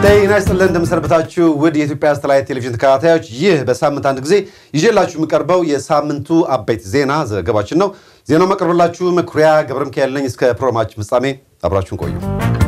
ጤና ይስጥልን እንደምሰንበታችሁ ውድ የኢትዮጵያ ሳተላይት ቴሌቪዥን ተከታታዮች፣ ይህ በሳምንት አንድ ጊዜ ይዤላችሁ የሚቀርበው የሳምንቱ አበይት ዜና ዘገባችን ነው። ዜናው መቀርብላችሁ መኩሪያ ገብረ ሚካኤል ነኝ። እስከ ፕሮግራማችን ፍጻሜ አብራችሁን ቆዩ።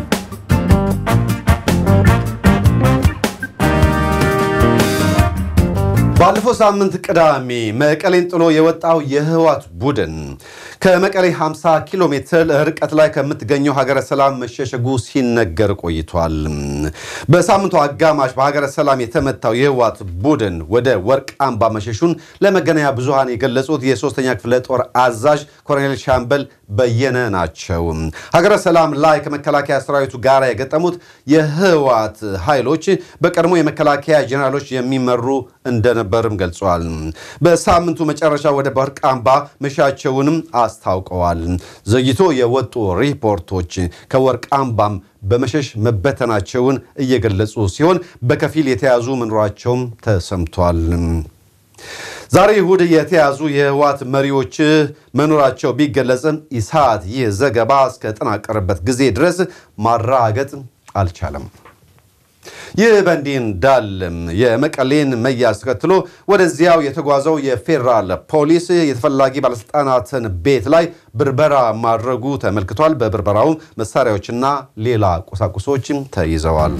ባለፈው ሳምንት ቅዳሜ መቀሌን ጥሎ የወጣው የህወሓት ቡድን ከመቀሌ 50 ኪሎ ሜትር ርቀት ላይ ከምትገኘው ሀገረ ሰላም መሸሸጉ ሲነገር ቆይቷል። በሳምንቱ አጋማሽ በሀገረ ሰላም የተመታው የህወሓት ቡድን ወደ ወርቅ አምባ መሸሹን ለመገናኛ ብዙሃን የገለጹት የሶስተኛ ክፍለ ጦር አዛዥ ኮሎኔል ሻምበል በየነ ናቸው። ሀገረ ሰላም ላይ ከመከላከያ ሰራዊቱ ጋር የገጠሙት የህወሓት ኃይሎች በቀድሞ የመከላከያ ጄኔራሎች የሚመሩ እንደነበርም ገልጸዋል። በሳምንቱ መጨረሻ ወደ ወርቅ አምባ መሻቸውንም አስታውቀዋል። ዘግይቶ የወጡ ሪፖርቶች ከወርቅ አምባም በመሸሽ መበተናቸውን እየገለጹ ሲሆን በከፊል የተያዙ መኖራቸውም ተሰምቷል። ዛሬ እሁድ የተያዙ የህወሓት መሪዎች መኖራቸው ቢገለጽም ኢሳት ይህ ዘገባ እስከጠናቀረበት ጊዜ ድረስ ማረጋገጥ አልቻለም። ይህ በእንዲህ እንዳለም የመቀሌን መያዝ ተከትሎ ወደዚያው የተጓዘው የፌዴራል ፖሊስ የተፈላጊ ባለስልጣናትን ቤት ላይ ብርበራ ማድረጉ ተመልክቷል። በብርበራውም መሳሪያዎችና ሌላ ቁሳቁሶችም ተይዘዋል።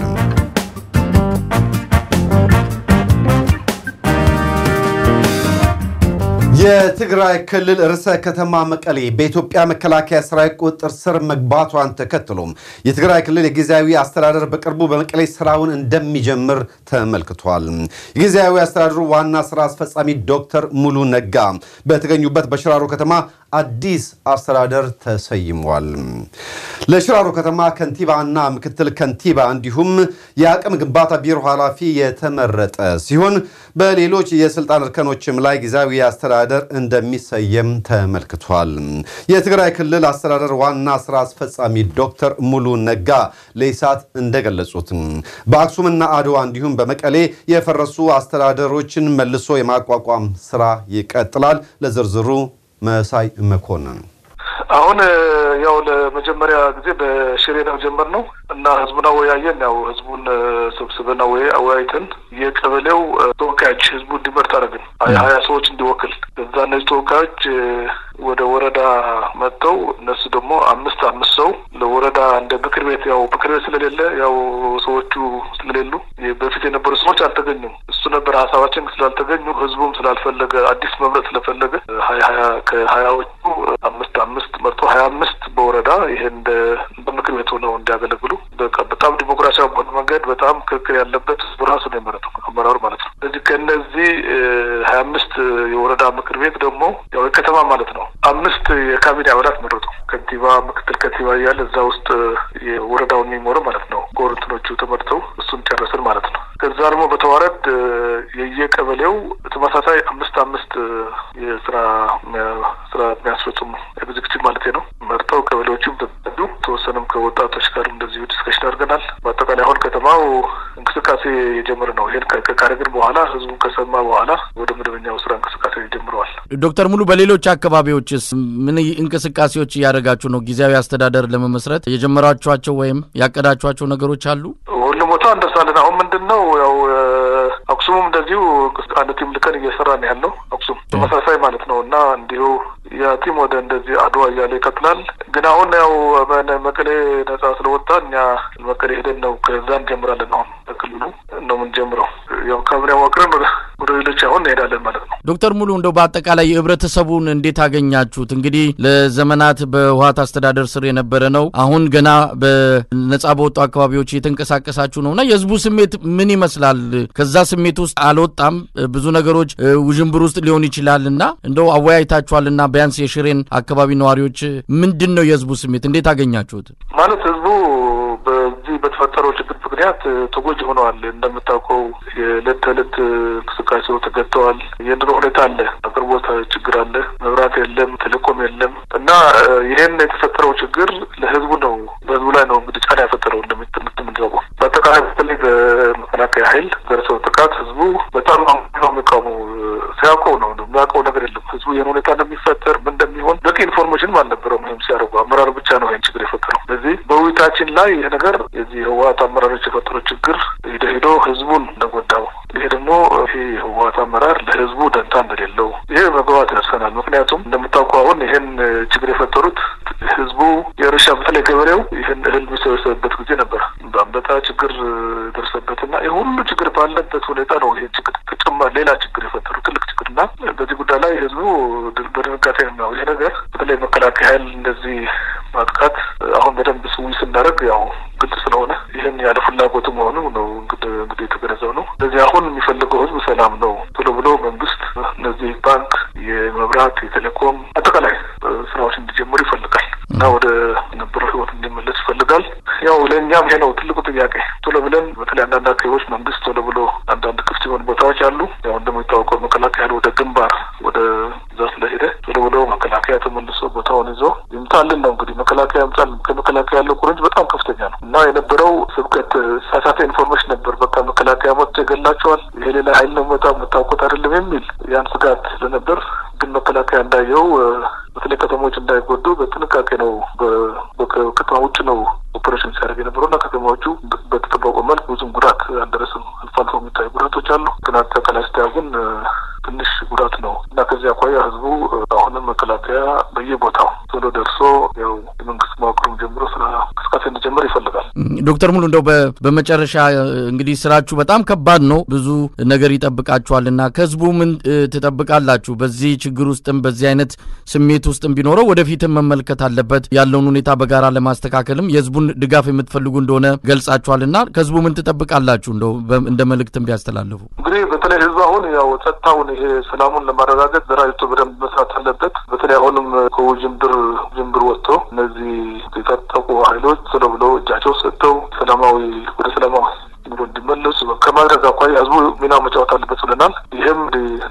የትግራይ ክልል ርዕሰ ከተማ መቀሌ በኢትዮጵያ መከላከያ ሰራዊት ቁጥጥር ስር መግባቷን ተከትሎም የትግራይ ክልል የጊዜያዊ አስተዳደር በቅርቡ በመቀሌ ስራውን እንደሚጀምር ተመልክቷል። የጊዜያዊ አስተዳደሩ ዋና ስራ አስፈጻሚ ዶክተር ሙሉ ነጋ በተገኙበት በሽራሮ ከተማ አዲስ አስተዳደር ተሰይሟል። ለሽራሮ ከተማ ከንቲባና ምክትል ከንቲባ እንዲሁም የአቅም ግንባታ ቢሮ ኃላፊ የተመረጠ ሲሆን በሌሎች የስልጣን እርከኖችም ላይ ጊዜያዊ አስተዳደር እንደሚሰየም ተመልክቷል። የትግራይ ክልል አስተዳደር ዋና ስራ አስፈጻሚ ዶክተር ሙሉ ነጋ ለኢሳት እንደገለጹት በአክሱምና አድዋ እንዲሁም በመቀሌ የፈረሱ አስተዳደሮችን መልሶ የማቋቋም ስራ ይቀጥላል። ለዝርዝሩ መሳይ መኮንን አሁን ያው ለመጀመሪያ ጊዜ በሽሬ ነው ጀመርነው እና ህዝቡን አወያየን። ያው ህዝቡን ሰብስበን አወያይተን የቀበሌው ተወካዮች ህዝቡ እንዲመርጥ አደረግን። ሀያ ሰዎች እንዲወክል እዛ እነዚህ ተወካዮች ወደ ወረዳ መጥተው እነሱ ደግሞ አምስት አምስት ሰው ለወረዳ እንደ ምክር ቤት ያው ምክር ቤት ስለሌለ ያው ሰዎቹ ስለሌሉ በፊት የነበሩ ሰዎች አልተገኙም። እሱ ነበር ሀሳባችን ስላልተገኙ ህዝቡም ስላልፈለገ አዲስ መምረጥ ስለፈለገ ሀያ ሀያ ከሀያዎቹ አምስት አምስት መርጦ ሀያ አምስት በወረዳ ይሄን እንደ በምክር ቤት ሆነው እንዲያገለግሉ በቃ በጣም ዲሞክራሲያዊ በሆነ መንገድ በጣም ክርክር ያለበት ህዝቡ ራሱ ነው የመረጠው አመራሩ ማለት ነው። ስለዚህ ከእነዚህ ሀያ አምስት የወረዳ ምክር ቤት ደግሞ ያው የከተማ ማለት ነው አምስት የካቢኔ አባላት መረጡ። ከንቲባ፣ ምክትል ከንቲባ እያለ እዛ ውስጥ የወረዳውን የሚሞሩ ማለት ነው ጎርንትኖቹ ተመርተው እሱን ጨረስን ማለት ነው። ከዛ ደግሞ በተዋረድ የየቀበሌው ተመሳሳይ አምስት አምስት የስራ ስራ የሚያስፈጽሙ ኤግዚክቲቭ ማለት ነው መርጠው ቀበሌዎችም ተዱ ተወሰነም ከወጣቶች ጋር እንደዚሁ ዲስከሽን አድርገናል። በአጠቃላይ አሁን ከተማው እንቅስቃሴ የጀመረ ነው። ይህን ካረግን በኋላ ህዝቡን ከሰማ በኋላ ወደ መደበኛው ስራ እንቅስቃሴ ጀምረዋል። ዶክተር ሙሉ በሌሎች አካባቢዎችስ ምን እንቅስቃሴዎች እያደረጋችሁ ነው? ጊዜያዊ አስተዳደር ለመመስረት የጀመራችኋቸው ወይም ያቀዳችኋቸው ነገሮች አሉ? ሁሉም ቦታ እንደርሳለን። አሁን ምንድን ነው ያው አክሱምም እንደዚሁ አንድ ቲም ልከን እየሰራ ነው ያለው። አክሱም ተመሳሳይ ማለት ነው እና እንዲሁ ያ ቲም ወደ እንደዚህ አድዋ እያለ ይቀጥላል። ግን አሁን ያው መቀሌ ነጻ ስለወጣ እኛ መቀሌ ሄደን ነው ከዛ እንጀምራለን። አሁን በክልሉ ነው የምንጀምረው። ያው ካቢኔ አዋቅረን ወደ ሌሎች አሁን እንሄዳለን ማለት ነው። ዶክተር ሙሉ እንደው በአጠቃላይ የህብረተሰቡን እንዴት አገኛችሁት? እንግዲህ ለዘመናት በህወሓት አስተዳደር ስር የነበረ ነው። አሁን ገና በነጻ በወጡ አካባቢዎች እየተንቀሳቀሳችሁ ነው እና የህዝቡ ስሜት ምን ይመስላል? ከዛ ስሜት ውስጥ አልወጣም። ብዙ ነገሮች ውዥንብር ውስጥ ሊሆን ይችላል እና እንደው አወያይታችኋል እና ቢያንስ የሽሬን አካባቢ ነዋሪዎች ምንድን ነው የህዝቡ ስሜት? እንዴት አገኛችሁት? ማለት ህዝቡ በዚህ በተፈጠረው ችግር ምክንያት ተጎጂ ሆነዋል። እንደምታውቀው የዕለት ተዕለት እንቅስቃሴው ተገድተዋል። የኑሮ ሁኔታ አለ፣ አቅርቦት ችግር አለ፣ መብራት የለም፣ ቴሌኮም የለም እና ይህን የተፈጠረው ችግር ለህዝቡ ነው በህዝቡ ላይ ነው እንግዲህ ጫና የፈጠረው እንደምትምንዘቡ በአጠቃላይ በተለይ በመከላከያ ኃይል ደረሰው ጥቃት ህዝቡ በጣም ነው የሚቃወሙ ሲያውቀው ነው የሚያውቀው ነገር የለም። ህዝቡ ይህን ሁኔታ እንደሚፈጠር ምን እንደሚሆን በቂ ኢንፎርሜሽንም አልነበረውም። ይህም ሲያደርጉ አመራር ብቻ ነው ይህን ችግር የፈጠረው። ስለዚህ በውይይታችን ላይ ይህ ነገር የዚህ ህወሀት አመራሮች የፈጠሩት ችግር ሂዶ ሂዶ ህዝቡን እንደጎዳው ይሄ ደግሞ ይሄ የህወሀት አመራር ለህዝቡ ደንታ እንደሌለው ይሄ መግባባት ደርሰናል። ምክንያቱም እንደምታውቀው አሁን ይህን ችግር የፈጠሩት ህዝቡ የእርሻ በተለይ ገበሬው ይህን እህል የሚሰበሰብበት ጊዜ ነበር። በአንበጣ ችግር ደርሰበትና ይህ ሁሉ ችግር ባለበት ሁኔታ ነው ይህ ችግር ተጨማሪ ሌላ ችግር የፈጠሩ ትልቅ ችግር እና በዚህ ጉዳይ ላይ ህዝቡ በድንጋጤ ነው ይሄ ነገር በተለይ መከላከያ ኃይል እንደዚህ ማጥቃት አሁን በደንብ ስዊ ስናደርግ ያው ግልጽ ስለሆነ ይህን ያለ ፍላጎቱ መሆኑ ነው እንግዲህ የተገነዘብ ነው። ስለዚህ አሁን የሚፈልገው ህዝብ ሰላም ነው። ቶሎ ብሎ መንግስት እነዚህ ባንክ፣ የመብራት፣ የቴሌኮም አጠቃላይ ስራዎች እንዲጀምሩ ይፈልጋል እና ወደ ነበረው ህይወት እንዲመለስ ይፈልጋል። ያው ለእኛም ይሄ ነው ትልቁ ጥያቄ። ቶሎ ብለን በተለይ አንዳንድ አካባቢዎች መንግስት ቶሎ ብሎ አንዳንድ ክፍት የሆኑ ቦታዎች አሉ። ያው እንደሚታወቀው መከላከያ ወደ ግንባር ወደ እዛ ስለሄደ ቶሎ ብሎ መከላከያ ተመልሶ ቦታውን ይዞ ይምጣልን ነው እንግዲህ መከላከያ ይምጣል። ከመከላከያ ያለው ቁርንጅ በጣም ከፍተኛ ነው እና የነበረው ስብከት ሳሳተ ኢንፎርሜሽን ነበር። በቃ መከላከያ መጥቶ ይገላቸዋል፣ ይሄ ሌላ ሀይል ነው መጣ የምታውቁት አይደለም የሚል ያን ስጋት ስለነበር ግን መከላከያ እንዳየው በተለይ ከተሞች እንዳይጎዱ በጥንቃቄ ነው ከተማ ውጭ ነው ኦፐሬሽን ሲያደርግ የነበረው እና ከተማዎቹ በተጠበቀው መልክ ብዙም ጉዳት አልደረስም። አልፎ አልፎ የሚታዩ ጉዳቶች አሉ። ግን አጠቃላይ ስታየው ግን ትንሽ ጉዳት ነው እና ከዚህ አኳያ ህዝቡ አሁንም መከላከያ በየቦታው ቶሎ ደርሶ ያው የመንግስት መዋቅሩም ጀምሮ ስራ እንቅስቃሴ እንዲጀምር ይፈልጋል። ዶክተር ሙሉ እንደው በመጨረሻ እንግዲህ ስራችሁ በጣም ከባድ ነው፣ ብዙ ነገር ይጠብቃችኋል እና ከህዝቡ ምን ትጠብቃላችሁ? በዚህ ችግር ውስጥም በዚህ አይነት ስሜት ውስጥም ቢኖረው ወደፊትም መመልከት አለበት ያለውን ሁኔታ በጋራ ለማስተካከልም የህዝቡን ድጋፍ የምትፈልጉ እንደሆነ ገልጻችኋል እና ከህዝቡ ምን ትጠብቃላችሁ? እንደው እንደ መልእክትም ቢያስተላልፉ። እንግዲህ በተለይ ህዝቡ አሁን ያው ጸጥታውን ይሄ ሰላሙን ለማረጋገጥ ዘራጅቶ በደንብ መስራት አለበት። በተለይ አሁንም ከውዥንብር ጅምብር ወጥቶ እነዚህ የታጠቁ ኃይሎች ቶሎ ብሎ እጃቸው ሰጥተው ሰላማዊ ወደ ሰላማዊ ኑሮ እንዲመለሱ ከማድረግ አኳያ ህዝቡ ሚና መጫወት አለበት ብለናል። ይህም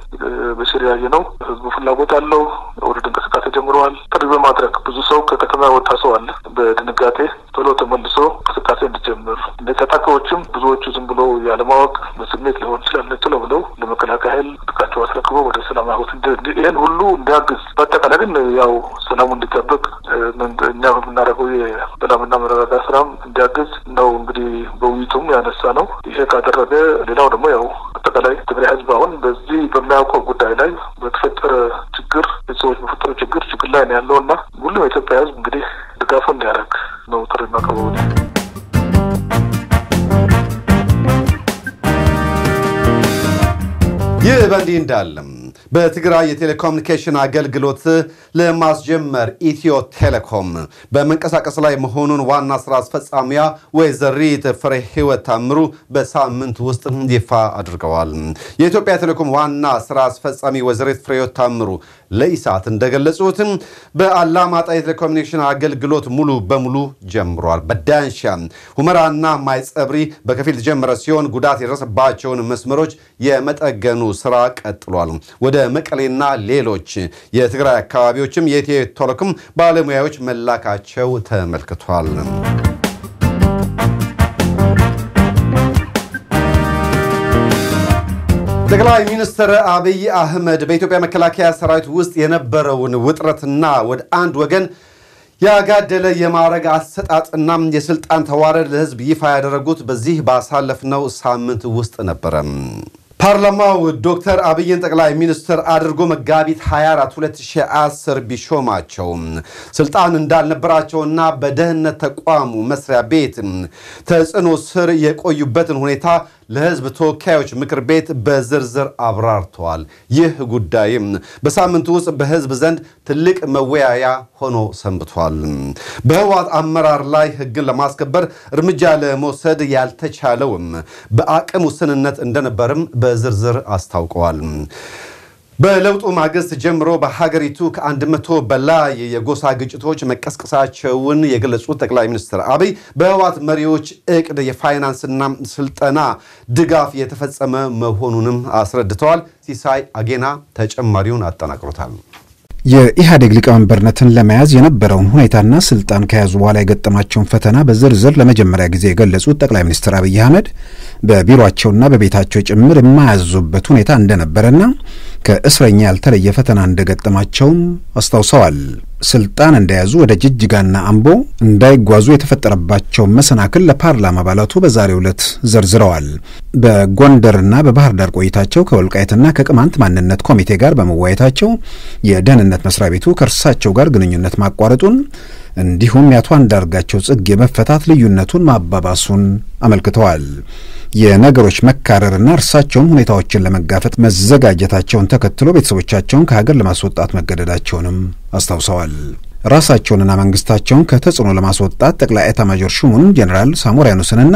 በሽር ያየ ነው። ህዝቡ ፍላጎት አለው። ወደ እንቅስቃሴ ጀምረዋል። ጥሪ በማድረግ ብዙ ሰው ከከተማ የወጣ ሰው አለ። በድንጋጤ ቶሎ ተመልሶ እንቅስቃሴ እንዲጀምር ታጣቂዎችም ብዙዎቹ ዝም ብሎ ያለማወቅ በስሜት ሊሆን ይችላል ቶሎ ብለው ለመከላከያ ኃይል ጥቃቸው አስረክበው ወደ ሰላም ህይወት ይህን ሁሉ እንዲያግዝ በአጠቃላይ ግን ያው ሰላሙ እንዲጠበቅ እኛ በምናደርገው የሰላምና መረጋጋት ስራም እንዲያግዝ ነው እንግዲህ በውይይቱም ያነሳ ነው። ይሄ ካደረገ ሌላው ደግሞ ያው አጠቃላይ ትግራይ ህዝብ አሁን በዚህ በሚያውቀው ጉዳይ ላይ በተፈጠረ ችግር ቤተሰቦች በፈጠረ ችግር ችግር ላይ ነው ያለው እና ሁሉም የኢትዮጵያ ህዝብ እንግዲህ ድጋፉ እንዲያደርግ ነው ጥሪ ማቀረቡ። ይህ በእንዲህ እንዳለም በትግራይ የቴሌኮሙኒኬሽን አገልግሎት ለማስጀመር ኢትዮ ቴሌኮም በመንቀሳቀስ ላይ መሆኑን ዋና ስራ አስፈጻሚያ ወይዘሪት ፍሬ ህይወት ታምሩ በሳምንት ውስጥ ይፋ አድርገዋል። የኢትዮጵያ ቴሌኮም ዋና ስራ አስፈጻሚ ወይዘሪት ፍሬ ህይወት ታምሩ ለኢሳት እንደገለጹት በአላማጣ የቴሌኮሙኒኬሽን አገልግሎት ሙሉ በሙሉ ጀምሯል። በዳንሻ ሁመራና ማይጸብሪ በከፊል የተጀመረ ሲሆን ጉዳት የደረሰባቸውን መስመሮች የመጠገኑ ስራ ቀጥሏል። ወደ መቀሌና ሌሎች የትግራይ አካባቢዎችም የኢትዮ ቴሌኮም ባለሙያዎች መላካቸው ተመልክቷል። ጠቅላይ ሚኒስትር አብይ አህመድ በኢትዮጵያ መከላከያ ሰራዊት ውስጥ የነበረውን ውጥረትና ወደ አንድ ወገን ያጋደለ የማዕረግ አሰጣጥና የስልጣን ተዋረድ ለህዝብ ይፋ ያደረጉት በዚህ ባሳለፍነው ሳምንት ውስጥ ነበረ። ፓርላማው ዶክተር አብይን ጠቅላይ ሚኒስትር አድርጎ መጋቢት 24 2010 ቢሾማቸው ስልጣን እንዳልነበራቸውና በደህንነት ተቋሙ መስሪያ ቤት ተጽዕኖ ስር የቆዩበትን ሁኔታ ለህዝብ ተወካዮች ምክር ቤት በዝርዝር አብራርተዋል። ይህ ጉዳይም በሳምንቱ ውስጥ በህዝብ ዘንድ ትልቅ መወያያ ሆኖ ሰንብቷል። በህወሓት አመራር ላይ ህግን ለማስከበር እርምጃ ለመውሰድ ያልተቻለውም በአቅም ውስንነት እንደነበርም በዝርዝር አስታውቀዋል። በለውጡ ማግስት ጀምሮ በሀገሪቱ ከአንድ መቶ በላይ የጎሳ ግጭቶች መቀስቀሳቸውን የገለጹት ጠቅላይ ሚኒስትር አብይ በህወሓት መሪዎች እቅድ የፋይናንስና ስልጠና ድጋፍ የተፈጸመ መሆኑንም አስረድተዋል። ሲሳይ አጌና ተጨማሪውን አጠናቅሮታል። የኢህአዴግ ሊቀመንበርነትን ለመያዝ የነበረውን ሁኔታና ስልጣን ከያዙ በኋላ የገጠማቸውን ፈተና በዝርዝር ለመጀመሪያ ጊዜ የገለጹት ጠቅላይ ሚኒስትር አብይ አህመድ በቢሮአቸውና በቤታቸው ጭምር የማያዙበት ሁኔታ እንደነበረና ከእስረኛ ያልተለየ ፈተና እንደገጠማቸውም አስታውሰዋል። ስልጣን እንደያዙ ወደ ጅጅጋና አምቦ እንዳይጓዙ የተፈጠረባቸውን መሰናክል ለፓርላማ አባላቱ በዛሬው ዕለት ዘርዝረዋል። በጎንደርና በባህር ዳር ቆይታቸው ከወልቃይትና ከቅማንት ማንነት ኮሚቴ ጋር በመወያየታቸው የደህንነት መስሪያ ቤቱ ከእርሳቸው ጋር ግንኙነት ማቋረጡን እንዲሁም የአቶ አንዳርጋቸው ጽጌ መፈታት ልዩነቱን ማባባሱን አመልክተዋል። የነገሮች መካረርና እርሳቸውም ሁኔታዎችን ለመጋፈጥ መዘጋጀታቸውን ተከትሎ ቤተሰቦቻቸውን ከሀገር ለማስወጣት መገደዳቸውንም አስታውሰዋል። ራሳቸውንና መንግስታቸውን ከተጽዕኖ ለማስወጣት ጠቅላይ ኤታማዦር ሹሙን ጄኔራል ሳሞራ ያኑስንና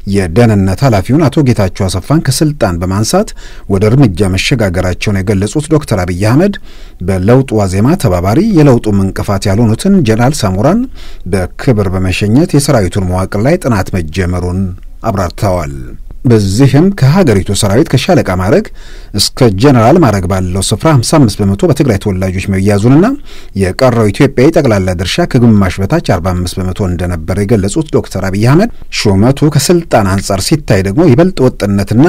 የደህንነት ኃላፊውን አቶ ጌታቸው አሰፋን ከስልጣን በማንሳት ወደ እርምጃ መሸጋገራቸውን የገለጹት ዶክተር አብይ አህመድ በለውጡ ዋዜማ ተባባሪ የለውጡም እንቅፋት ያልሆኑትን ጄኔራል ሳሞራን በክብር በመሸኘት የሰራዊቱን መዋቅር ላይ ጥናት መጀመሩን አብራርተዋል። በዚህም ከሀገሪቱ ሰራዊት ከሻለቃ ማዕረግ እስከ ጀነራል ማዕረግ ባለው ስፍራ 55 በመቶ በትግራይ ተወላጆች መያዙንና የቀረው ኢትዮጵያዊ ጠቅላላ ድርሻ ከግማሽ በታች 45 በመቶ እንደነበረ የገለጹት ዶክተር አብይ አህመድ ሹመቱ ከስልጣን አንጻር ሲታይ ደግሞ ይበልጥ ወጥነትና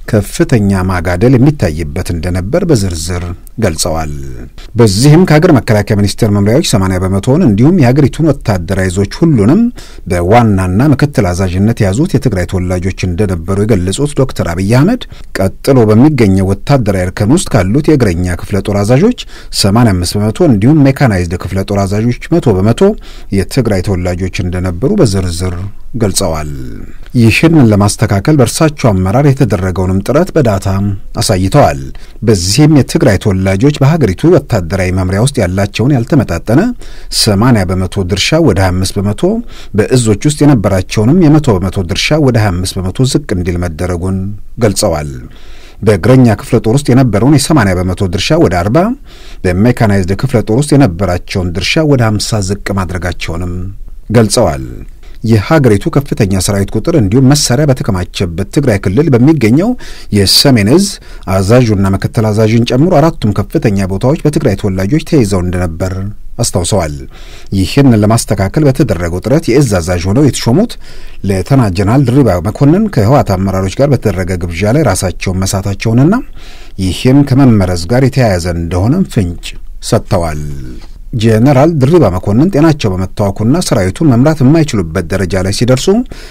ከፍተኛ ማጋደል የሚታይበት እንደነበር በዝርዝር ገልጸዋል። በዚህም ከሀገር መከላከያ ሚኒስቴር መምሪያዎች 80 በመቶውን እንዲሁም የሀገሪቱን ወታደራዊ ይዞች ሁሉንም በዋናና ምክትል አዛዥነት የያዙት የትግራይ ተወላጆች እንደነበሩ የገለጹት ዶክተር አብይ አህመድ ቀጥሎ በሚገኘው ወታደራዊ እርከን ውስጥ ካሉት የእግረኛ ክፍለ ጦር አዛዦች 85 በመቶ እንዲሁም ሜካናይዝድ ክፍለ ጦር አዛዦች መቶ በመቶ የትግራይ ተወላጆች እንደነበሩ በዝርዝር ገልጸዋል። ይህንን ለማስተካከል በእርሳቸው አመራር የተደረገውንም ጥረት በዳታ አሳይተዋል። በዚህም የትግራይ ተወላጆች በሀገሪቱ ወታደራዊ መምሪያ ውስጥ ያላቸውን ያልተመጣጠነ 80 በመቶ ድርሻ ወደ 25 በመቶ በእዞች ውስጥ የነበራቸውንም የመቶ በመቶ ድርሻ ወደ 25 በመቶ ዝቅ እንዲል መደረጉን ገልጸዋል። በእግረኛ ክፍለ ጦር ውስጥ የነበረውን የ80 በመቶ ድርሻ ወደ 40 በሜካናይዝድ ክፍለ ጦር ውስጥ የነበራቸውን ድርሻ ወደ 50 ዝቅ ማድረጋቸውንም ገልጸዋል። የሀገሪቱ ከፍተኛ ሰራዊት ቁጥር እንዲሁም መሳሪያ በተከማቸበት ትግራይ ክልል በሚገኘው የሰሜን እዝ አዛዡና ምክትል አዛዥን ጨምሮ አራቱም ከፍተኛ ቦታዎች በትግራይ ተወላጆች ተይዘው እንደነበር አስታውሰዋል። ይህን ለማስተካከል በተደረገው ጥረት የእዝ አዛዥ ሆነው የተሾሙት ሌተና ጀነራል ድሪባ መኮንን ከህወሓት አመራሮች ጋር በተደረገ ግብዣ ላይ ራሳቸውን መሳታቸውንና ይህም ከመመረዝ ጋር የተያያዘ እንደሆነም ፍንጭ ሰጥተዋል። ጄኔራል ድሪባ መኮንን ጤናቸው በመታወኩና ሰራዊቱን መምራት የማይችሉበት ደረጃ ላይ ሲደርሱ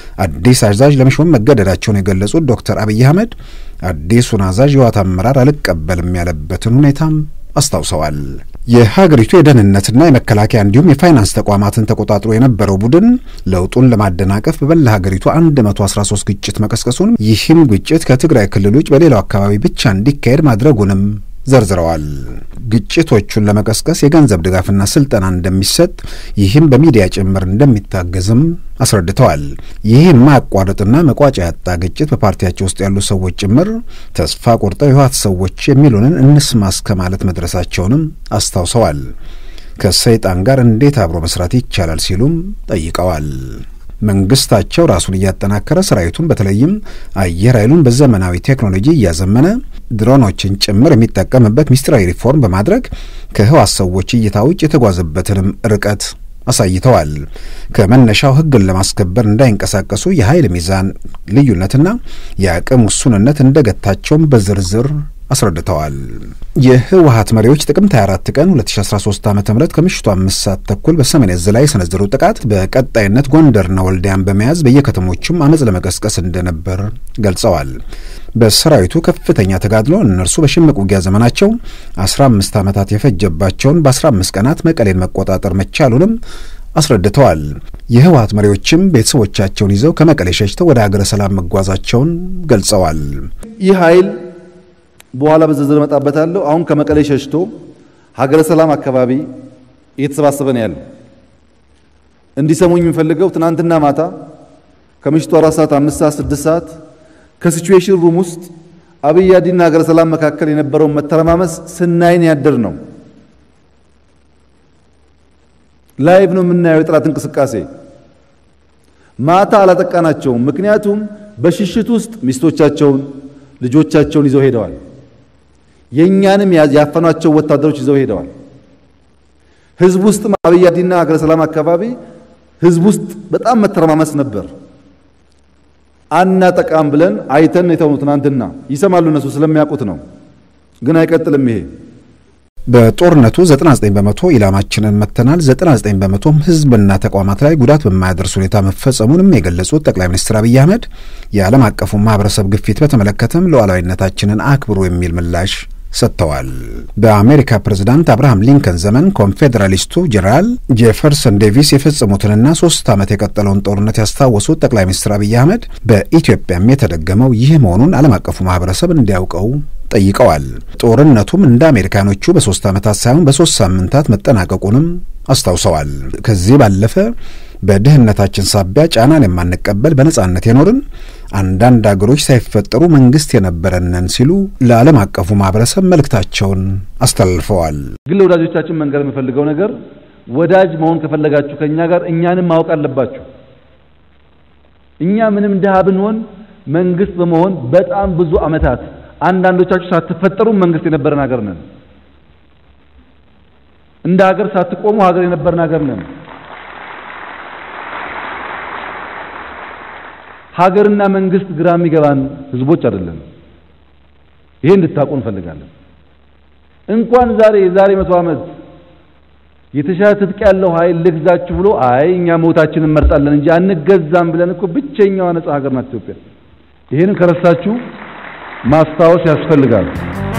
አዲስ አዛዥ ለመሾም መገደዳቸውን የገለጹት ዶክተር አብይ አህመድ አዲሱን አዛዥ የህወሓት አመራር አልቀበልም ያለበትን ሁኔታም አስታውሰዋል። የሀገሪቱ የደህንነትና የመከላከያ እንዲሁም የፋይናንስ ተቋማትን ተቆጣጥሮ የነበረው ቡድን ለውጡን ለማደናቀፍ በመላ ሀገሪቱ 113 ግጭት መቀስቀሱን ይህም ግጭት ከትግራይ ክልል ውጭ በሌላው አካባቢ ብቻ እንዲካሄድ ማድረጉንም ዘርዝረዋል። ግጭቶቹን ለመቀስቀስ የገንዘብ ድጋፍና ስልጠና እንደሚሰጥ ይህም በሚዲያ ጭምር እንደሚታገዝም አስረድተዋል። ይህ የማያቋርጥና መቋጫ ያጣ ግጭት በፓርቲያቸው ውስጥ ያሉ ሰዎች ጭምር ተስፋ ቆርጠው የህወሓት ሰዎች የሚሉንን እንስማ እስከ ማለት መድረሳቸውንም አስታውሰዋል። ከሰይጣን ጋር እንዴት አብሮ መስራት ይቻላል ሲሉም ጠይቀዋል። መንግስታቸው ራሱን እያጠናከረ ሰራዊቱን በተለይም አየር ኃይሉን በዘመናዊ ቴክኖሎጂ እያዘመነ ድሮኖችን ጭምር የሚጠቀምበት ሚስጥራዊ ሪፎርም በማድረግ ከህወሓት ሰዎች እይታ ውጭ የተጓዘበትንም ርቀት አሳይተዋል። ከመነሻው ህግን ለማስከበር እንዳይንቀሳቀሱ የኃይል ሚዛን ልዩነትና የአቅም ውሱንነት እንደገታቸውም በዝርዝር አስረድተዋል። የህወሓት መሪዎች ጥቅምት 24 ቀን 2013 ዓ ም ከምሽቱ አምስት ሰዓት ተኩል በሰሜን እዝ ላይ የሰነዘሩት ጥቃት በቀጣይነት ጎንደርና ወልዲያን በመያዝ በየከተሞቹም አመፅ ለመቀስቀስ እንደነበር ገልጸዋል። በሰራዊቱ ከፍተኛ ተጋድሎ እነርሱ በሽምቅ ውጊያ ዘመናቸው 15 ዓመታት የፈጀባቸውን በ15 ቀናት መቀሌን መቆጣጠር መቻሉንም አስረድተዋል። የህወሓት መሪዎችም ቤተሰቦቻቸውን ይዘው ከመቀሌ ሸሽተው ወደ ሀገረ ሰላም መጓዛቸውን ገልጸዋል። ይህ ኃይል በኋላ በዝርዝር እመጣበታለሁ። አሁን ከመቀሌ ሸሽቶ ሀገረ ሰላም አካባቢ እየተሰባሰበ ነው ያለው። እንዲሰሙኝ የምፈልገው ትናንትና ማታ ከምሽቱ አራት ሰዓት አምስት ሰዓት ስድስት ሰዓት ከሲቹዌሽን ሩም ውስጥ አብይ አዲና ሀገረ ሰላም መካከል የነበረውን መተረማመስ ስናይን ያደር ነው። ላይቭ ነው የምናየው የጠላት እንቅስቃሴ። ማታ አላጠቃናቸውም። ምክንያቱም በሽሽት ውስጥ ሚስቶቻቸውን ልጆቻቸውን ይዘው ሄደዋል። የእኛንም ያፈኗቸው ወታደሮች ይዘው ሄደዋል። ህዝብ ውስጥ አብይ አዲና ሀገረ ሰላም አካባቢ ህዝብ ውስጥ በጣም መተረማመስ ነበር። አናጠቃም ብለን አይተን የተውኑ ትናንትና ይሰማሉ፣ እነሱ ስለሚያውቁት ነው። ግን አይቀጥልም ይሄ በጦርነቱ 99 በመቶ ኢላማችንን መተናል፣ 99 በመቶም ህዝብና ተቋማት ላይ ጉዳት በማያደርስ ሁኔታ መፈጸሙንም የገለጹት ጠቅላይ ሚኒስትር አብይ አህመድ የዓለም አቀፉ ማህበረሰብ ግፊት በተመለከተም ሉዓላዊነታችንን አክብሩ የሚል ምላሽ ሰጥተዋል። በአሜሪካ ፕሬዝዳንት አብርሃም ሊንከን ዘመን ኮንፌዴራሊስቱ ጄኔራል ጄፈርሰን ዴቪስ የፈጸሙትንና ሶስት ዓመት የቀጠለውን ጦርነት ያስታወሱት ጠቅላይ ሚኒስትር አብይ አህመድ በኢትዮጵያም የተደገመው ይህ መሆኑን ዓለም አቀፉ ማህበረሰብ እንዲያውቀው ጠይቀዋል። ጦርነቱም እንደ አሜሪካኖቹ በሶስት ዓመታት ሳይሆን በሶስት ሳምንታት መጠናቀቁንም አስታውሰዋል። ከዚህ ባለፈ በድህነታችን ሳቢያ ጫናን የማንቀበል በነጻነት የኖርን አንዳንድ አገሮች ሳይፈጠሩ መንግስት የነበረንን ሲሉ ለዓለም አቀፉ ማህበረሰብ መልእክታቸውን አስተላልፈዋል። ግን ለወዳጆቻችን መንገር የምፈልገው ነገር ወዳጅ መሆን ከፈለጋችሁ ከእኛ ጋር እኛንም ማወቅ አለባችሁ። እኛ ምንም ድሃ ብንሆን መንግስት በመሆን በጣም ብዙ ዓመታት አንዳንዶቻችሁ ሳትፈጠሩ መንግስት የነበረን ሀገር ነን። እንደ ሀገር ሳትቆሙ ሀገር የነበረን ሀገር ነን። ሀገርና መንግስት ግራ የሚገባን ህዝቦች አይደለም። ይሄ እንድታውቁ እንፈልጋለን። እንኳን ዛሬ የዛሬ መቶ ዓመት የተሻለ ትጥቅ ያለው ኃይል ልግዛችሁ ብሎ አይ እኛ ሞታችንን እንመርጣለን እንጂ አንገዛም ብለን እኮ ብቸኛዋ ነጻ ሀገር ናት ኢትዮጵያ። ይሄንን ከረሳችሁ ማስታወስ ያስፈልጋል።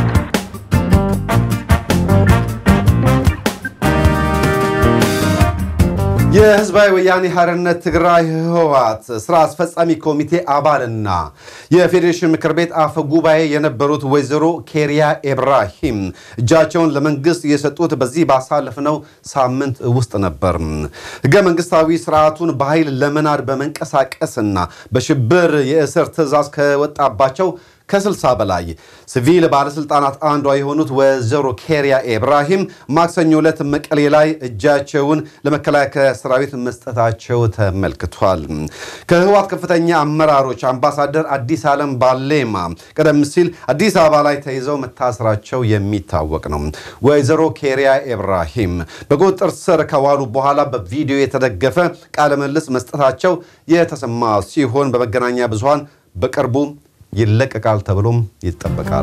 የህዝባዊ ወያኔ ሓርነት ትግራይ ህወሓት ስራ አስፈጻሚ ኮሚቴ አባልና የፌዴሬሽን ምክር ቤት አፈ ጉባኤ የነበሩት ወይዘሮ ኬሪያ ኢብራሂም እጃቸውን ለመንግስት የሰጡት በዚህ ባሳለፍነው ሳምንት ውስጥ ነበር። ህገ መንግስታዊ ስርዓቱን በኃይል ለመናድ በመንቀሳቀስና በሽብር የእስር ትዕዛዝ ከወጣባቸው ከስልሳ በላይ ሲቪል ባለስልጣናት አንዷ የሆኑት ወይዘሮ ኬሪያ ኢብራሂም ማክሰኞ ዕለት መቀሌ ላይ እጃቸውን ለመከላከያ ሰራዊት መስጠታቸው ተመልክቷል። ከህወሓት ከፍተኛ አመራሮች አምባሳደር አዲስ ዓለም ባሌማ ቀደም ሲል አዲስ አበባ ላይ ተይዘው መታሰራቸው የሚታወቅ ነው። ወይዘሮ ኬሪያ ኢብራሂም በቁጥጥር ስር ከዋሉ በኋላ በቪዲዮ የተደገፈ ቃለ ምልልስ መስጠታቸው የተሰማ ሲሆን በመገናኛ ብዙሃን በቅርቡ ይለቀቃል ተብሎም ይጠበቃል።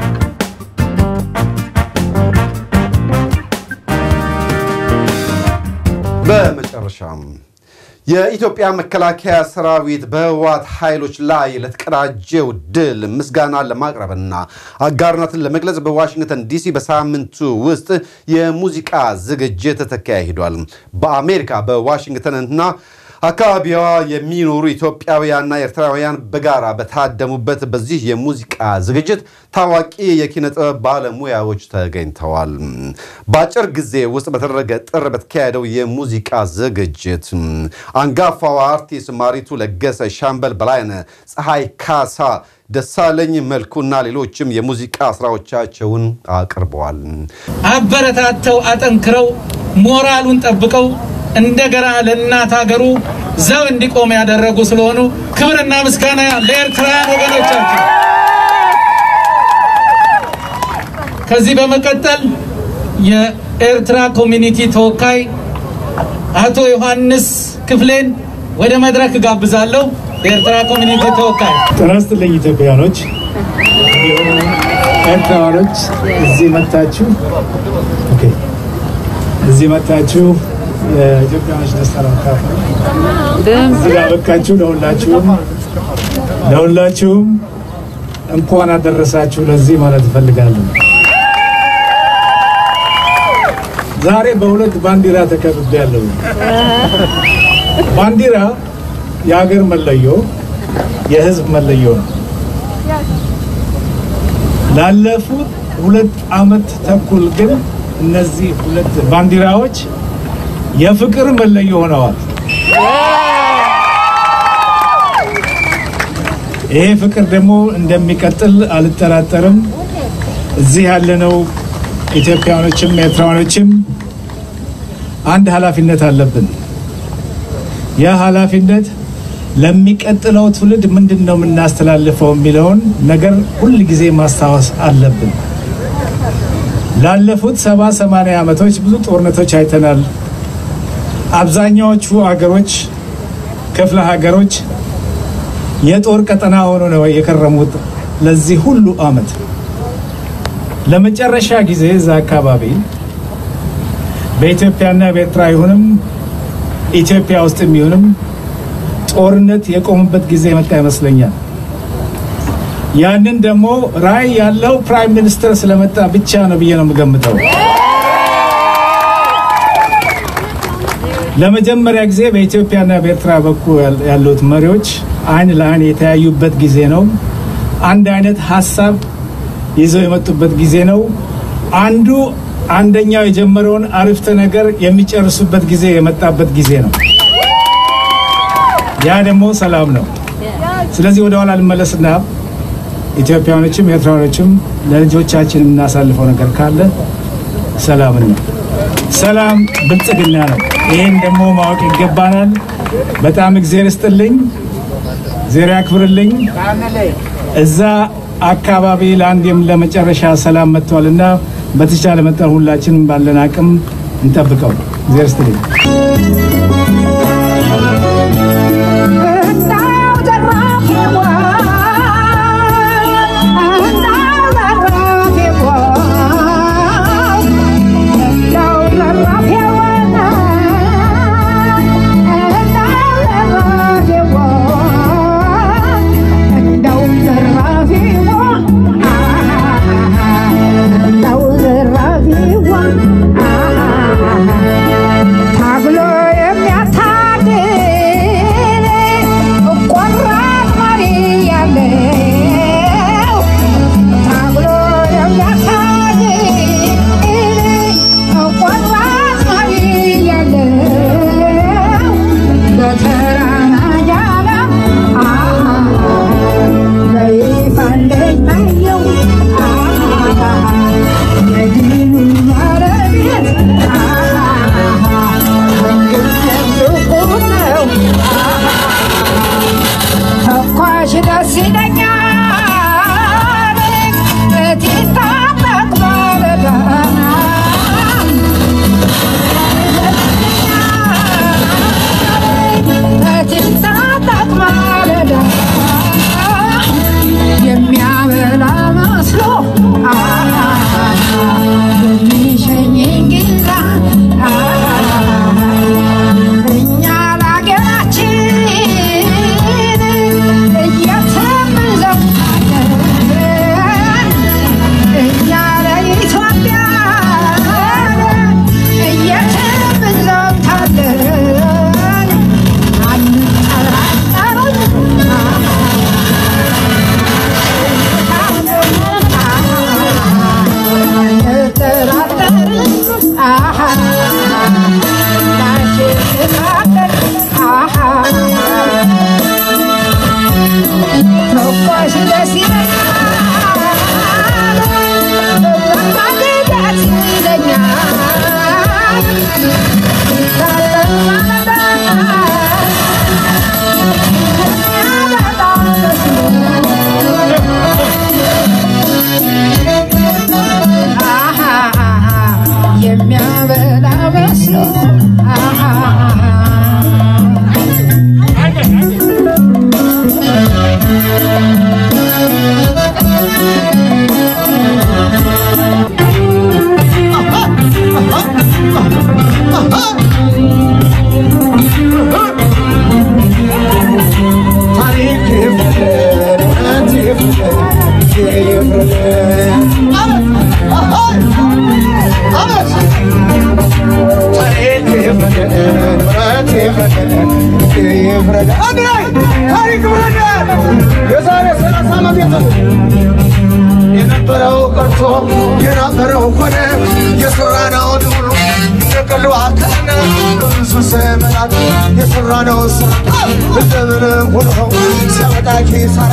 በመጨረሻም የኢትዮጵያ መከላከያ ሰራዊት በህወሓት ኃይሎች ላይ ለተቀዳጀው ድል ምስጋና ለማቅረብና አጋርነትን ለመግለጽ በዋሽንግተን ዲሲ በሳምንቱ ውስጥ የሙዚቃ ዝግጅት ተካሂዷል። በአሜሪካ በዋሽንግተንና አካባቢዋ የሚኖሩ ኢትዮጵያውያንና ኤርትራውያን በጋራ በታደሙበት በዚህ የሙዚቃ ዝግጅት ታዋቂ የኪነ ጥበብ ባለሙያዎች ተገኝተዋል። በአጭር ጊዜ ውስጥ በተደረገ ጥር በተካሄደው የሙዚቃ ዝግጅት አንጋፋዋ አርቲስት ማሪቱ ለገሰ፣ ሻምበል በላይነህ፣ ፀሐይ ካሳ ደሳለኝ መልኩና ሌሎችም የሙዚቃ ስራዎቻቸውን አቅርበዋል። አበረታተው አጠንክረው ሞራሉን ጠብቀው እንደገና ለእናት ሀገሩ ዘብ እንዲቆም ያደረጉ ስለሆኑ ክብርና ምስጋና ለኤርትራውያን ወገኖቻችን። ከዚህ በመቀጠል የኤርትራ ኮሚኒቲ ተወካይ አቶ ዮሐንስ ክፍሌን ወደ መድረክ ጋብዛለሁ። የኤርትራ ኮሚኒቲ ተወካይ ጤና ይስጥልኝ ኢትዮጵያኖች፣ እንዲሁም ኤርትራውያኖች እዚህ መታችሁ ኦኬ፣ እዚህ መታችሁ የኢትዮጵያኖች ደስታ ለመካፈል እዚህ ላበቃችሁ ለሁላችሁም ለሁላችሁም እንኳን አደረሳችሁ ለዚህ ማለት እፈልጋለሁ። ዛሬ በሁለት ባንዲራ ተከብቤያለሁ። ባንዲራ የሀገር መለዮ፣ የህዝብ መለዮ ነው። ላለፉት ሁለት ዓመት ተኩል ግን እነዚህ ሁለት ባንዲራዎች የፍቅር መለዮ ሆነዋል። ይሄ ፍቅር ደግሞ እንደሚቀጥል አልጠራጠርም። እዚህ ያለነው ኢትዮጵያኖችም ኤርትራውያኖችም አንድ ኃላፊነት አለብን። ያ ኃላፊነት ለሚቀጥለው ትውልድ ምንድን ነው የምናስተላልፈው የሚለውን ነገር ሁል ጊዜ ማስታወስ አለብን። ላለፉት ሰባ ሰማንያ ዓመቶች ብዙ ጦርነቶች አይተናል። አብዛኛዎቹ አገሮች ክፍለ ሀገሮች የጦር ቀጠና ሆኖ ነው የከረሙት ለዚህ ሁሉ ዓመት። ለመጨረሻ ጊዜ እዛ አካባቢ በኢትዮጵያና በኤርትራ ይሁንም ኢትዮጵያ ውስጥ የሚሆንም ጦርነት የቆሙበት ጊዜ የመጣ ይመስለኛል። ያንን ደግሞ ራዕይ ያለው ፕራይም ሚኒስትር ስለመጣ ብቻ ነው ብዬ ነው የምገምተው። ለመጀመሪያ ጊዜ በኢትዮጵያና በኤርትራ በኩል ያሉት መሪዎች አይን ለአይን የተያዩበት ጊዜ ነው። አንድ አይነት ሀሳብ ይዘው የመጡበት ጊዜ ነው። አንዱ አንደኛው የጀመረውን አረፍተ ነገር የሚጨርሱበት ጊዜ የመጣበት ጊዜ ነው። ያ ደግሞ ሰላም ነው። ስለዚህ ወደ ኋላ ልመለስና ኢትዮጵያኖችም ኤርትራኖችም ለልጆቻችን የምናሳልፈው ነገር ካለ ሰላምን ነው። ሰላም ብልጽግና ነው። ይህን ደግሞ ማወቅ ይገባናል። በጣም እግዜር ይስጥልኝ፣ እግዜር ያክብርልኝ። እዛ አካባቢ ለአንዴም ለመጨረሻ ሰላም መጥቷልና በተቻለ መጠን ሁላችንም ባለን አቅም እንጠብቀው። እግዜር ይስጥልኝ። የነበረው ቀርቶ የነበረው ሆነ የሰራነው ሁሉ የቀሉ አካነ ብዙ ዘመናት የሰራነው ስራ እንደምንም ሆኖ ሲያመጣ ኪሳራ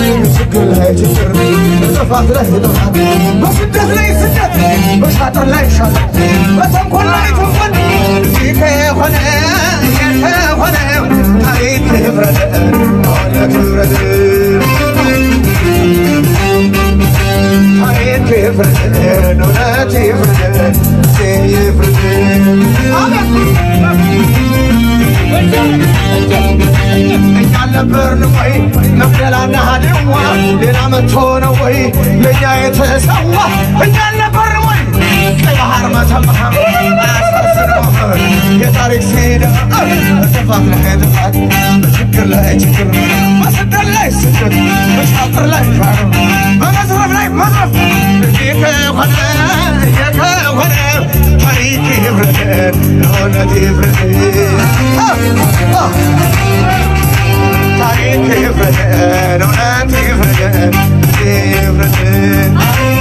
ችግር ላይ ችግር ጥፋት ላይ ጥፋት በስደት ላይ ስደት በሻጥር ላይ ሻጥር በተንኮል ላይ ተንኮል ይህ ከሆነ ከሆነ ታሪክ ህብረት ሆነ ክብረት ታሪክ ይፍረድ፣ እውነት ይፍረድ፣ ይፍረድ። እኛ ነበርን ወይ መቅደላና ድዋ ሌላ መጥቶ ነው ወይ ለእኛ የተሰዋ እኛ አልነበርን ወይ ቀይ ባህር መተማ አያሳስረው የታሪክ ሲዳ በጥፋት ላይ ጥፋት በችግር ላይ ችግር በስደት ላይ ስደት በሻጥር ላይ ሻር በመዝረፍ ላይ መዝረፍ እንዲህ ከሆነ ይህ ከሆነ ታሪክ ይፍረድ እውነት ይፍረድ ታሪክ ይፍረድ እውነት ይፍረድ ይፍረድ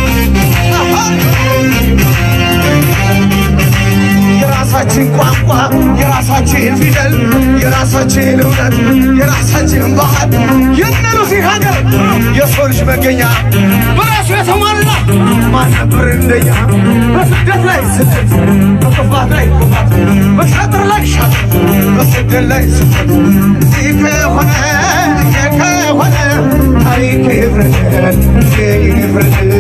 የራሳችን ቋንቋ፣ የራሳችን ፊደል፣ የራሳችን እውነት፣ የራሳችን ባህል የነሉሲ ሀገር የሰው ልጅ መገኛ በራሱ የተሟላ ማን ነበር እንደኛ? በስደት ላይ ስደት፣ በክፋት ላይ ክፋት፣ በሻጥር ላይ ሻጥር፣ በስደት ላይ ስደት ይህ ከሆነ ይህ ከሆነ ታሪክ ይፍረድ ይፍረድ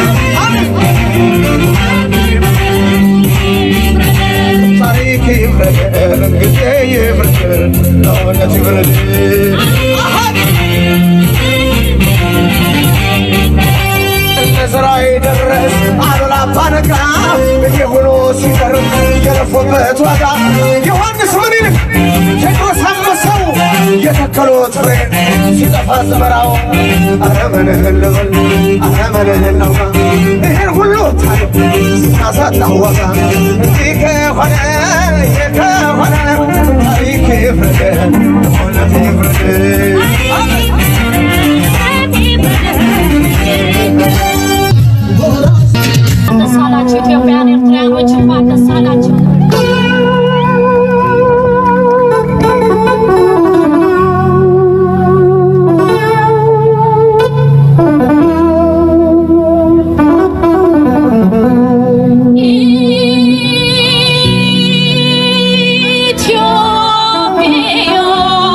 ታሪክ ይፍረድ ጊዜ ይፍረድ ለእውነት ይፍረድ እነዝራይ ደረስ አሉላ አባነጋ ይሄ ሆኖ ሲቀርብ የለፉበት ዋጋ ዮሐንስ ምኒልክ ቴዎድሮስ አንበሳው የተከሉት ፍሬ ሲጠፋ ዘመራው አረመንህን ልበል አረመንህን ነውማ ይህን ሁሉ ታሪክ ስናሳጣው ዋጋ እንዲህ ከሆነ ይህ ከሆነ ታሪክ ይፍረድ እውነት ይፍረድ ደስ አላችሁ ኢትዮጵያውያን ኤርትራውያኖች እንኳን ደስ አላችሁ። ኢትዮጵያ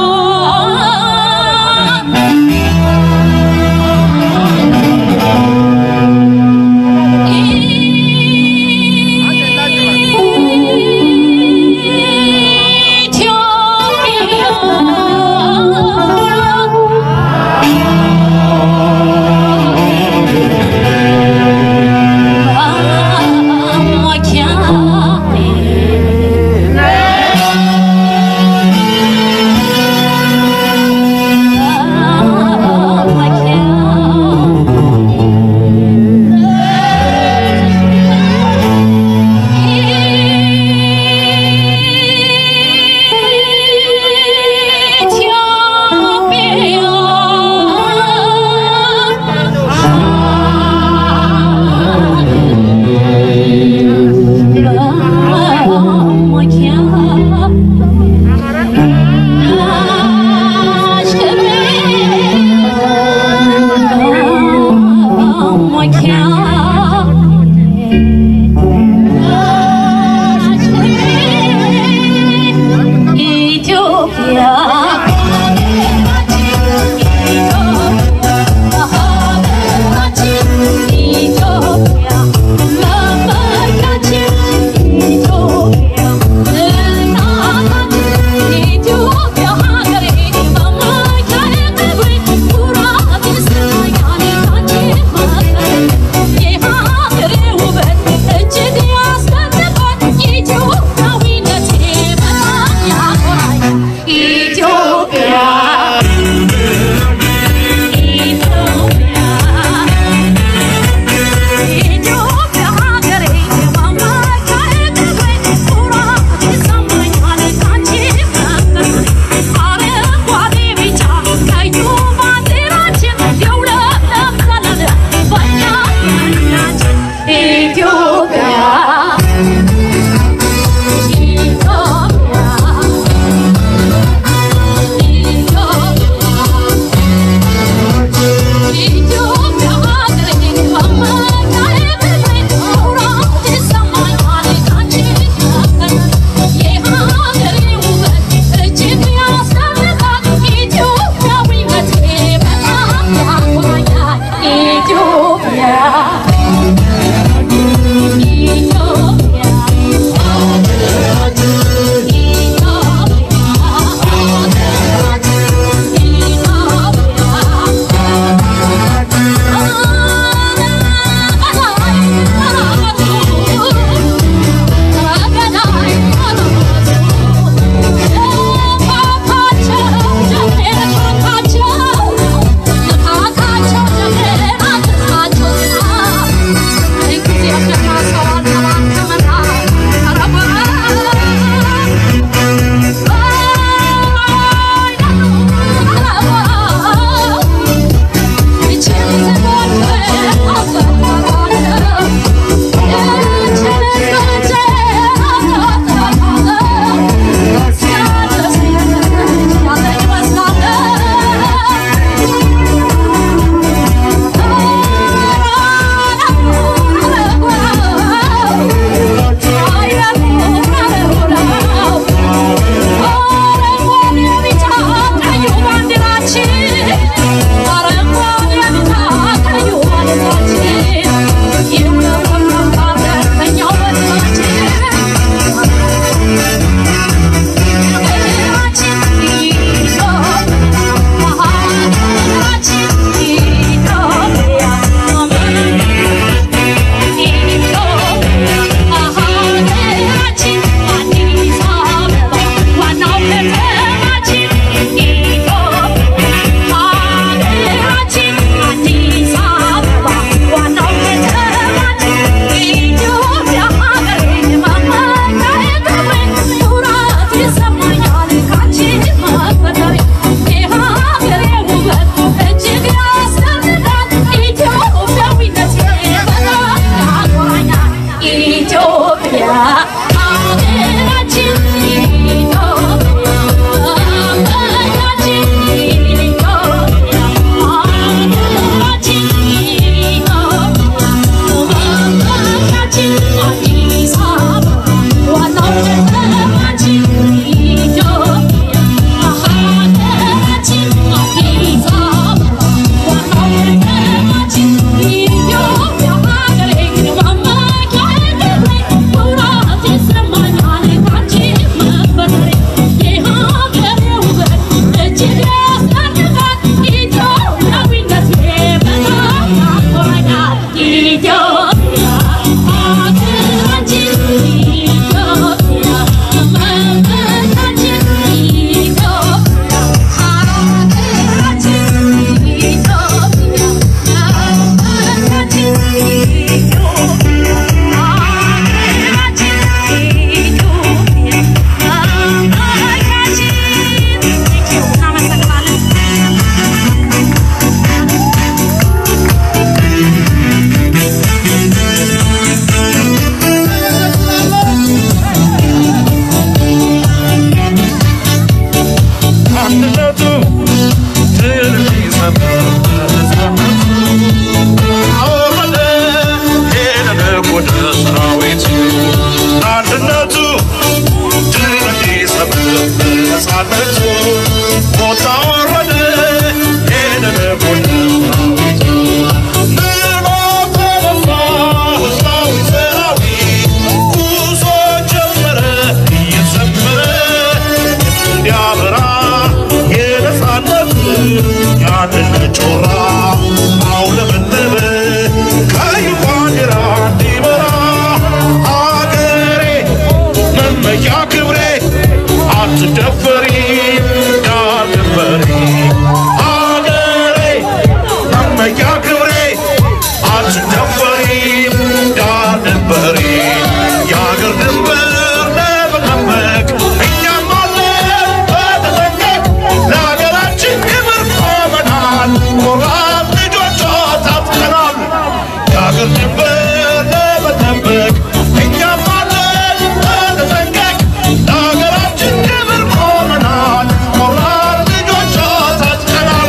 ጮራ አውለበለበ ቀይ ባንዲራ እንዲበራ አገሬ መመኪያ ክብሬ አትደፈሪ ዳር ድንበሬ አገሬ መመኪያ ክብሬ አትደፈሪ ዳር ድንበሬ የአገር ድንበር ለመጠበቅ እኛም አለን በተጠንቀቅ ለሀገራችን ክብር ቆመናል ቆራጥ ልጆቿ ታጥቀናል የአገር ድንበር ለመጠበቅ እኛም አለን በተጠንቀቅ ለሀገራችን ክብር ቆመናል ቆራጥ ልጆቿ ታጥቀናል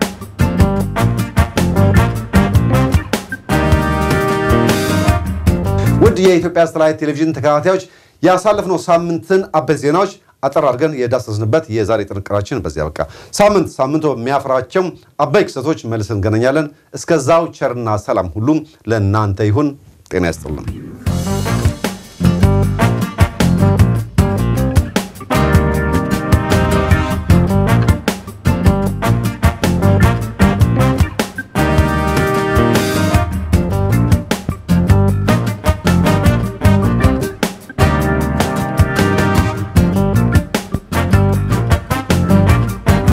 ውድ የኢትዮጵያ ሳተላይት ቴሌቪዥን ተከታታዮች ያሳለፍነው ሳምንትን አበይት ዜናዎች አጠር አድርገን የዳሰስንበት የዛሬ ጥንቅራችን በዚያ በቃ። ሳምንት ሳምንቱ የሚያፈራቸው አበይ ክስተቶች መልስ እንገናኛለን። እስከዛው ቸርና ሰላም ሁሉም ለእናንተ ይሁን። ጤና ይስጥልን።